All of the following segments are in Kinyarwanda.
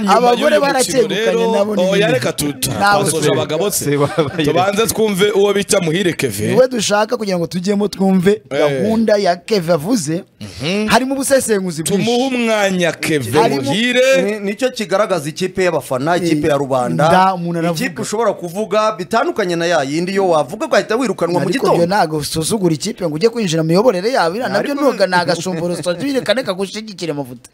abagore baracyegukanye nabo ni oya bindi. reka tuta Nabo twasoje se. abagabo Se se wabaye. tubanze twumve uwo bita muhire keve niwe dushaka kugira ngo tujyemo twumve gahunda ya keve avuze harimo ubusesenguzi tumuhe umwanya keve Harimo- muhire Ni- nicyo kigaragaza ikipe y'abafana ikipe Nda, ya rubanda umuntu aravuga. ikipe ushobora kuvuga bitandukanye na ya yindi yo wavuga ko wahita wirukanwa mu ariko byo gitondo ntabwo usuzugura ikipe ngo ujye kwinjira mu miyoborere yawe iriya nabyo Ariko- nubwo ni agashumburo sitazibire kane kagushigikire amavuta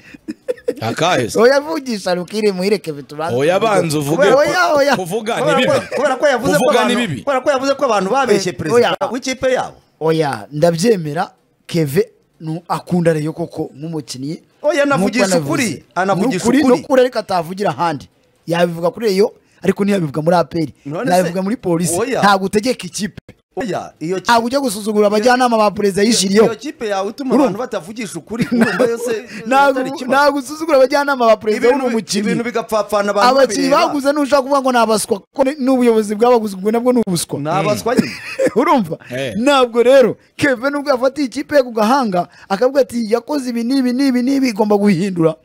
akaheze oya vugisha rukiri muhireke bitubanza oya banza uvuge Oya, oya, oya. kuvuga ni Kubera bibi ko- kubera ko yavuze ko kuvuga ni abantu- bibi kubera ko yavuze ko abantu babeshye Eh, perezida oya. w'ikipe yabo oya ndabyemera keve nu- akunda reyo koko nk'umukinnyi Oya, anavugisha Nk'uko ukuri, anavuze. Ni anavugisha ukuri ukuri. ni ukuri ariko atavugira ahandi yabivuga kuri reyo ariko ntiyabivuga muri aperi None se- ntabivuga muri polisi Oya. ntabwo utegeka ikipe oya iyo kipe ntabwo ujya gusuzugura abajyanama ba perezida y'ijiriyo iyo kipe yawe ituma Urumva? abantu batavugisha ukuri urumva yose ntabwo atari ikibazo. ntabwo usuzugura abajyanama ba perezida Ibintu- w'uri umukinnyi ibintu bigapfapfana abantu abakinnyi babireba. baguze ntushaka kuvuga ngo ni abaswa kuko ni- n'ubuyobozi bwabaguze ubwo nabwo ni ubuswa ni abaswa nyine urumva Eh. ntabwo rero keve nubwo yafatiye ikipe ye ku gahanga akavuga ati yakoze ibi n'ibi n'ibi n'ibi igomba guhindura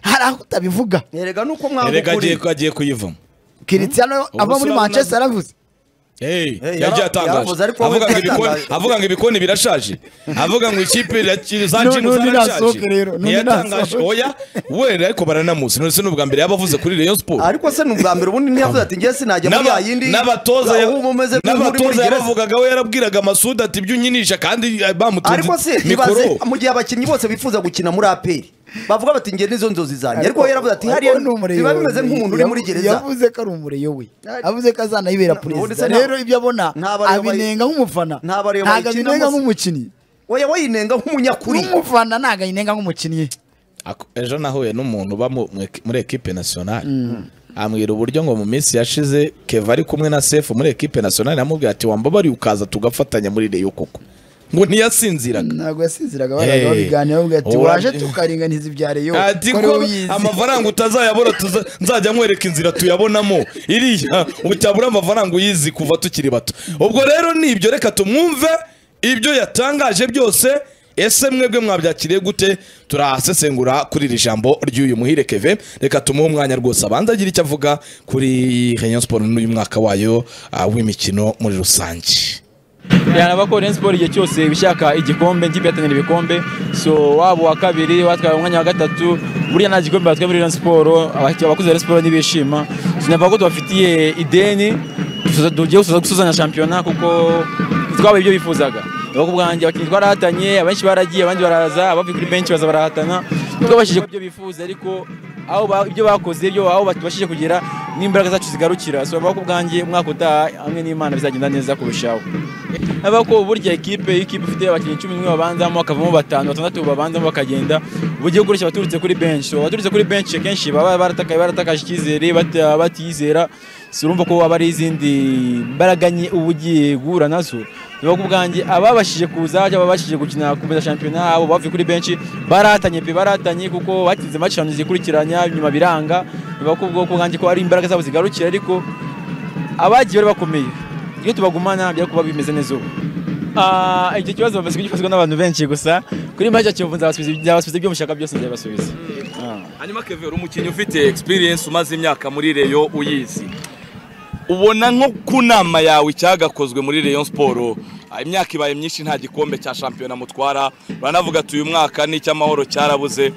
hari aho utabivuga erega nuko erega mwanga agiye ukuri agiye kuyivamo kiritsiyano Ubwo ava se muri urabona- manchester aravuze Hey, Hey, yagiye yara- atangaje yaravuze, ariko wowe avuga ngo ibikoni utatangaje. avuga ngo ibikoni birashaje avuga ngo ikipe ya Chelsea za Nu- Chino nundi zarashaje nasohoke rero, nundi ntiyatangaje nasohoke. oya we ariko baranamuzi none se n'ubwa mbere yabavuze kuri Rayon Sport ariko se ni ubwa mbere ubundi ntiyavuze ati njye sinajya muri N'aba- ya yindi n'abatoza ya- aho umeze n'abatoza gereza yabavugaga we yarabwiraga Masud ati ibyo unyinisha kandi eh, bamutunze ariko se mikoro ibaze mu gihe abakinnyi bose bifuza gukina muri aperi bavuga bati njye nizo nzozi zanjye Ariko ariko we yaravuze ati ariko hariya ni umureyo biba bimeze nk'umuntu uri muri yavu- gereza yavuze ko ari umureyo we avuze ko azanayibera Na- perezida ubundi se nta- rero ibyo abona nta bareba abinenga bayi- nk'umufana nta bareba ntabwo bayikinamo abinenga se. nk'umukinnyi oya wayinenga nk'umunyakuri nk'umufana ntabwo ayinenga nk'umukinnyi Ako- ejo nahuye n'umuntu uba mu- mu eki- muri ekipe nationale ambwira uburyo ngo mu minsi yashize keva ari kumwe na sefu muri ekipe nationale amubwira ati wambabariye ukaza tugafatanya muri reyo koko ngo ntiyasinziraga ntabwo yasinziraga baraga Eh. babiganira bavuga ati Ura- waje tukaringaniza ibya reyo ati ko ari ko wowe uyizi." amafaranga utazayabona tuza- nzajya nkwereka inzira tuyabonamo iriya utabura amafaranga uyizi kuva tukiri bato ubwo rero ni ibyo reka tumwumve ibyo yatangaje byose ese mwebwe mwabyakiriye gute turahasesengura kuri iri jambo ry'uyu muhire keve reka tumuhe umwanya rwose abanza agira icyo avuga kuri Rayon Sport n'uyu mwaka wayo ah, w'imikino muri rusange yanaba ko Rayon Sport igihe cyose bishaka igikombe ikipe yatangira ibikombe so waba uwa kabiri watwaye umwanya wa gatatu buriya nta gikombe batwaye muri Rayon Sport aba- abakozi ba Rayon Sport ntibishima sinavuga ko tubafitiye ideni tuza- tugiye gusoza gusuzanya shampiyona kuko twabaye ibyo bifuzaga Navuga ku bwanjye abakinnyi twarahatanye abenshi baragiye abandi baraza abavuye kuri benshi baza barahatana twabashije kubyo bifuza ariko aho ba- ibyo bakoze byo aho batubashije kugera n'imbaraga zacu zigarukira so navuga ku bwanjye umwaka utaha hamwe n'Imana bizagenda neza kurushaho haba ko burya ikipe iyo ikipe ifite abakinnyi cumi n'umwe babanzamo hakavamo batanu batandatu babanzamo bakagenda bugiye gukoresha abaturutse kuri benshi So, abaturutse kuri benshi kenshi baba baratakaye baratakaje icyizere bata- batiyizera si urumva ko aba ari izindi mbaraga nke uba ugiye guhura nazo biba ku bwanjye ababashije kuza cyangwa ababashije gukina kumeza shampiyona abo bavuye kuri benshi baratanye pe baratanye kuko batsinze match eshanu zikurikiranya nyuma biranga biba ku bwo- ku bwanjye ko ari imbaraga zabo zigarukira ariko abagiye bari bakomeye iyo tubagumana bijya kuba bimeze neza ubu Ah, icyo kibazo bamaze kugikozwa n'abantu benshi gusa kuri make kiyovu nzabasubiza nzabasubiza ibyo mushaka byose nzabibasubiza hanyuma kevera umukinnyi ufite experience umaze imyaka muri reyo uyizi ubona nko ku nama yawe icyagakozwe muri Rayon Sport ah, imyaka ibaye myinshi nta gikombe cya shampiyona mutwara baranavuga ati uyu mwaka ni icy'amahoro cyarabuze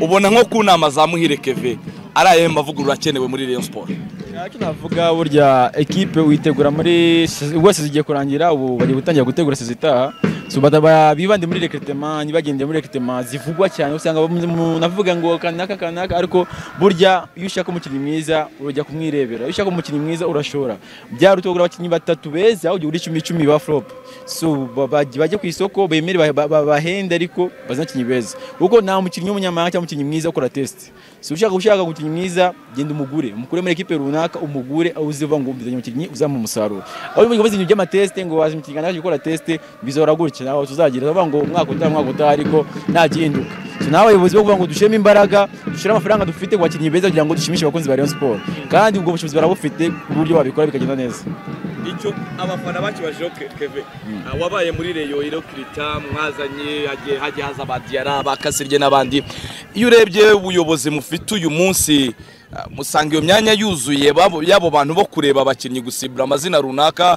ubona nko ku nama za muhire keve ari ayahe mavugurura akenewe muri Rayon Sport icyo navuga burya ekipe uyitegura muri wese zigiye kurangira ubu bagiye gutangira gutegura sezi itaha So, bata- ba- bibande muri rekrutema ntibagendere muri rekrutema zivugwa cyane usanga umuntu avuga ngo kanaka kanaka ariko burya iyo ushaka umukinnyi mwiza urajya kumwirebera iyo ushaka umukinnyi mwiza urashora byari utogura abakinnyi batatu beza aho uri icumi icumi ba flop so ba- bajye bajye ku isoko bemere ba- ba- ba- bahende ariko bazane abakinnyi beza kuko nta mukinnyi w'umunyamahanga cyangwa umukinnyi mwiza ukora test si ushaka ushaka umukinnyi mwiza genda umugure umukure muri ekipe runaka umugure aho uziva ngo mbizanye umukinnyi uzamuha umusaruro aho ubivuga ibintu by'amateste ngo wazi umukinnyi kanaka gukora test bizahora gutya nawe tuzagira bavuga ngo umwaka utaha umwaka utaha ariko nta gihinduka so nawe abayobozi bavuga ngo dushiremo imbaraga dushire amafaranga dufite ku bakinnyi beza kugira ngo dushimishe abakunzi ba Rayon Sport kandi ubwo bushobozi barabufite ku buryo babikora bikagenda neza icyo abafana bakibajeho Ke- keve Ah, wabaye muri reyo iro kirita mwazanye hagiye hagiye haza abadiyara bakasirye n'abandi iyo urebye ubuyobozi mufite uyu munsi ah, musanga iyo myanya yuzuye babo- yabo bantu bo kureba abakinnyi gusibura amazina runaka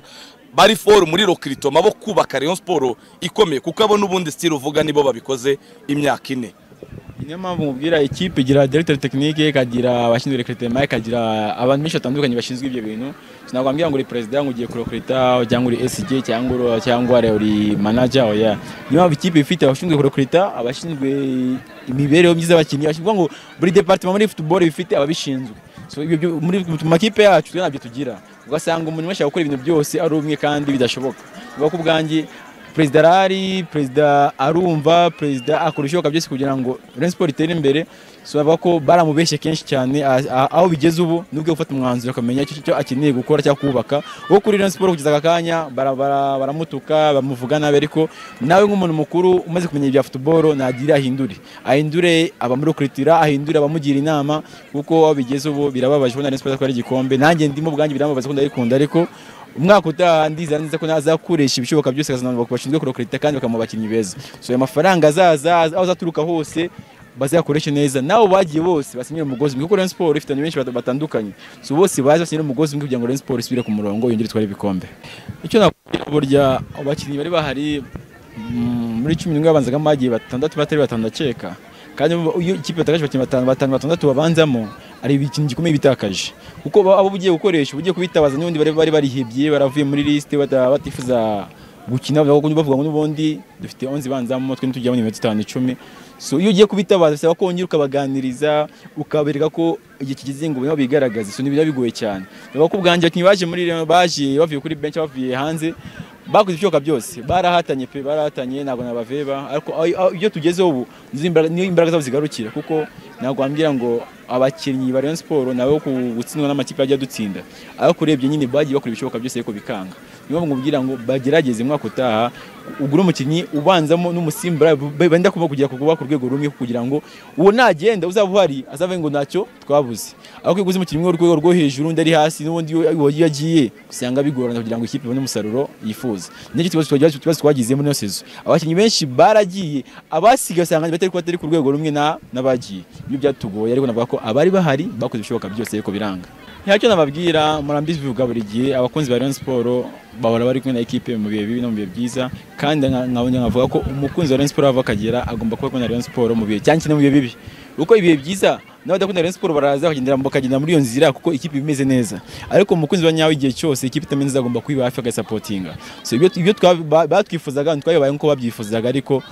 bari foru muri rokiritoma bo kubaka Rayon Sport ikomeye kuko abo n'ubundi style uvuga nibo babikoze imyaka ine niyo mpamvu mubwira ikipe igira directeur technique ikagira abashinzwe recrutement ikagira abantu benshi batandukanye bashinzwe ibyo bintu sinabwo mbwira ngo uri president ngo ugiye kurokurita cyangwa uri SG cyangwa uri- cyangwa uri- uri manager oya niyo mpamvu ikipe ifite abashinzwe kurokurita abashinzwe imibereho myiza y'abakinnyi bashinzwe ngo buri departement muri football bifite ababishinzwe so ibyo byo- muri mu makipe yacu twe ntabyo tugira ugasanga umuntu wese gukora ibintu byose ari umwe kandi bidashoboka biba ku bwanjye perezida arahari perezida arumva perezida akora ibishoboka byose kugira ngo Rayon Sport itere imbere so bavuga ko baramubeshye kenshi cyane a- a- aho bigeze ubu nubwo gufata umwanzuro akamenya icyo icyo akeneye gukora cyangwa kubaka wo kuri Rayon Sport kugeza aka kanya bara- bara- baramutuka bamuvuga nabi ariko nawe nk'umuntu mukuru umaze kumenya ibya football nagira ahindure ahindure abamurukuritira ahindure abamugira inama kuko aho bigeze ubu birababaje kubona Rayon Sport atwara igikombe nanjye ndimo ubwanjye birambabaza ko ndayikunda ariko umwaka utaha ndizera neza ko nazakoresha ibishoboka byose akazana abantu bashinzwe kurokorita kandi bakamuha abakinnyi beza so ayo mafaranga azaza aho azaturuka hose bazayakoreshe neza nabo bagiye bose basinyira umugozi umwe kuko Rayon Sport ifite abantu benshi bat- batandukanye so bose baje basinyira umugozi umwe kugira ngo Rayon Sport isubire ku murongo yongere itware ibikombe icyo nakubwira burya abakinnyi bari bahari mm, muri cumi n'umwe babanzagamo bagiye batandatu batari batanu ndakeka kandi bo- iyo ikipe yatakaje abakinnyi batanu batanu batandatu babanzamo ari ikintu gikomeye bitakaje kuko ba- abo ugiye gukoresha uba ugiye kubitabaza n'ubundi bari bari barihebye baravuye muri lisite bata- batifuza gukina bavuga bavuga ngo n'ubundi dufite 11 banzamo twe ntitujyamo iminota itanu icumi so iyo ugiye kubitabaza bisaba ko wongera ukabaganiriza ukabereka ko igihe kigeze ngo nabo bigaragaze so ntibiba bigoye cyane bivuga ko ubwanjye abakinnyi baje muri Rayon- baje bavuye kuri bench bavuye hanze bakoze ibishoboka byose barahatanye pe barahatanye ntabwo nabaveba ariko aho- aho- ibyo tugezeho ubu nizo imbaraga- niyo imbaraga zabo zigarukira kuko ntabwo wambwira ngo abakinnyi ba Rayon Sport nabo ku- gutsindwa n'amakipe ajya dutsinda ariko urebye nyine bagiye bakora ibishoboka byose ariko bikanga niyo mpamvu nkubwira ngo bagerageze umwaka utaha ugure umukinnyi ubanzamo n'umusimbura b- benda kuba kugira kuba ku rwego rumwe kugira ngo uwo nagenda uzaba uhari azavuge ngo ntacyo twabuze ariko iyo uguze umukinnyi umwe urwego rwo hejuru undi ari hasi n'ubundi iyo iyo yagiye usanga bigorana kugira ngo ikipe ibone umusaruro yifuza nicyo kibazo twagize ikibazo twagize muri iyo sezo abakinnyi benshi baragiye abasigaye usanga batari batari ku rwego rumwe na n'abagiye ibyo byatugoye ariko navuga ko abari bahari bakoze ibishoboka byose ariko biranga ntacyo nababwira murambizi bivuga buri gihe abakunzi ba Rayon Sport bahora bari kumwe na ekipe mu bihe bibi no mu bihe byiza kandi nka- nkabona nkavuga ko umukunzi wa Rayon Sport ava akagera agomba kuba kumwe na Rayon Sport mu bihe cyane cyane mu bihe bibi kuko ibihe byiza n'abadakunda Rayon Sport baraza bakagendera bakagenda muri iyo nzira kuko ikipe iba imeze neza ariko umukunzi wa nyawe igihe cyose ikipe itameze neza agomba kuyiba hafi agasapotinga so ibyo ibyo twa- ba- batwifuzaga twayobaye nk'uko babyifuzaga ariko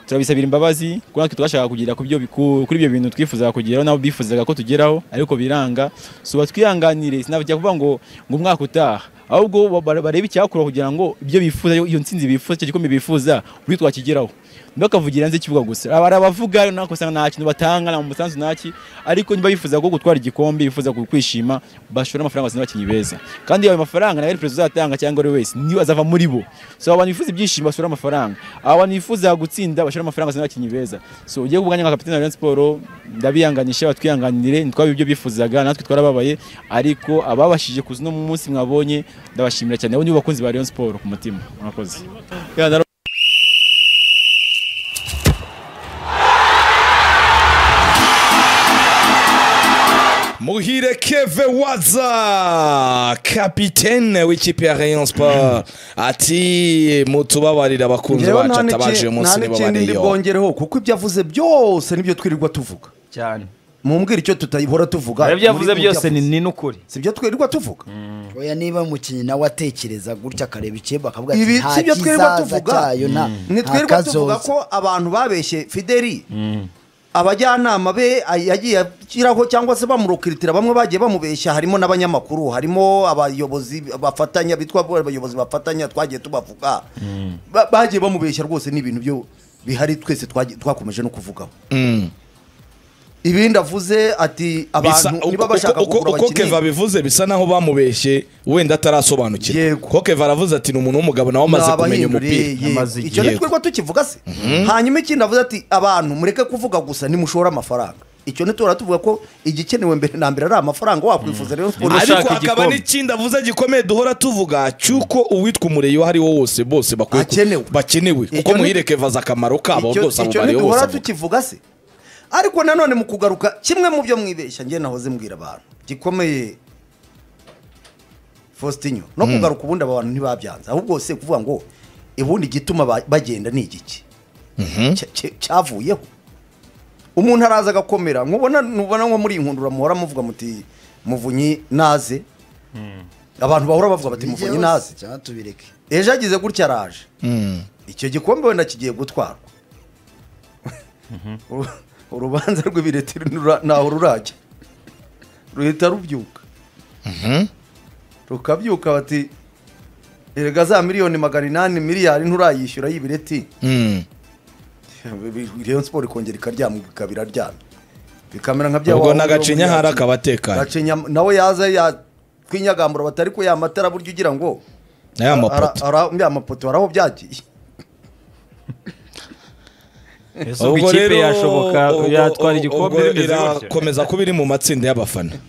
turabisabira imbabazi kuko natwe twashakaga kugera ku byo ku- kuri ibyo bintu twifuzaga kugeraho nabo bifuzaga ko tugeraho ariko biranga so batwihanganire sinabajya kuvuga ngo ngo umwaka utaha ahubwo ba- ba- barebe icyakorwa kugira ngo ibyo bifuza iyo iyo ntsinzi bifuza icyo gikombe bifuza buri twakigeraho ntibakavugira hanze y'ikibuga gusa hari abavuga nako usanga nta kintu batanga nta musanzu nta ki ariko niba bifuza ko gutwara igikombe bifuza ku- kwishima bashora amafaranga bazana abakinnyi beza kandi ayo mafaranga nayo ari perezida uzatanga cyangwa ari we wese niyo azava muri bo so abantu bifuza ibyishimo basora amafaranga abantu bifuza gutsinda bashora amafaranga bazana abakinnyi beza so ugiye kubwanya nka kapitene wa Rayon Sport ndabihanganisha batwihanganire ntitwabe ibyo bifuzaga natwe twarababaye ariko ababashije kuza uno munsi mwabonye ndabashimira cyane abo ni bo bakunzi ba Rayon Sport ku mutima murakoze Ya, ndaro- muhire keve waza kapitene w'ikipe ya rayon sport ati mutubabarire abakunzi Njyewe bacu nta atabaje uyu n'iki- nta munsi n'ikindi ndi nibabariyeho bwongereho kuko ibyo avuze byose nibyo twirirwa tuvuga cyane mumbwira icyo tutahora tuvuga ibyo yavuze muri- mu byose ni n'ukuri si byo twirirwa tuvuga oya niba umukinnyi nawe atekereza gutya akareba icyemba akavuga ati ibi nta si byo twirirwa kizaza tuvuga cyayo nta ni nta twirirwa kazoza tuvuga ko abantu babeshye fideli abajyanama be ay- yagiye ashyiraho cyangwa se bamurukiritira bamwe bagiye bamubeshya harimo n'abanyamakuru harimo abayobozi bafatanya bitwa abayobozi bafatanya twagiye tubavuga Ba- bagiye bamubeshya rwose ni ibintu byo bihari twese twagiye- twakomeje no kuvugaho ibindi avuze ati Bisa- abantu niba uko- bashaka uko- kugura uko keva abakinnyi abivuze bisa naho bamubeshye wenda atarasobanukirwa Yego. ko keva aravuze ati ni umuntu w'umugabo nawe amaze kumenya umupira Nabahinduriye, Amaze yego. icyo igihe. ni twebwe tukivuga se hanyuma ikindi avuze ati abantu mureke kuvuga gusa nimushora amafaranga icyo ntitura tuvuga ko igikenewe mbere na mbere ari amafaranga wakwifuza rero siporo Ushaka ariko hakaba igikombe. n'ikindi avuze gikomeye duhora tuvuga cy'uko uwitwa umureyo ahariwo wose bose bakwiye ku- Akenewe. bakenewe kuko Icyo ni- muhire kevaza akamaro kabo Icyo- bwose abo icyo bareyo bose ntiduhora avuga. tukivuga se ariko nanone mu kugaruka kimwe mu byo mwibeshya njye nahoze mbwira abantu gikomeye fositinyo no kugaruka ubundi aba bantu ntibabyanze ahubwo se kuvuga ngo ubundi igituma ba- bagenda ni igiki Cya- cya- cyavuyeho umuntu araza agakomera nkubona nubona nko muri iyi nkundura muhora muvuga muti muvunyi naze abantu bahora bavuga bati muvunyi naze cyangwa tubireke ejo agize gutya araje icyo gikombe wenda kigiye gutwarwa Uru- urubanza rw'ibiretiro ntura- ntaho rurajya ruhita rubyuka rukabyuka bati erega za miliyoni magana inani miliyari nturayishyura y'ibireti Mm. reyo siporo ikongera ikaryama ikabira ryamye bikamera nka bya ubwo wa- nagacinya hari akabatekanye Gacinya nawe yaza yakwinyagamburwa batari ko yamatara burya ugira ngo n'aya mapoto ara- ara- ya mapoto hari aho byagiye ubwo ikipe rero yashoboka ubwo- yatwara ubwo igikombe bimeze gutya irakomeza kuba iri mu matsinda y'abafana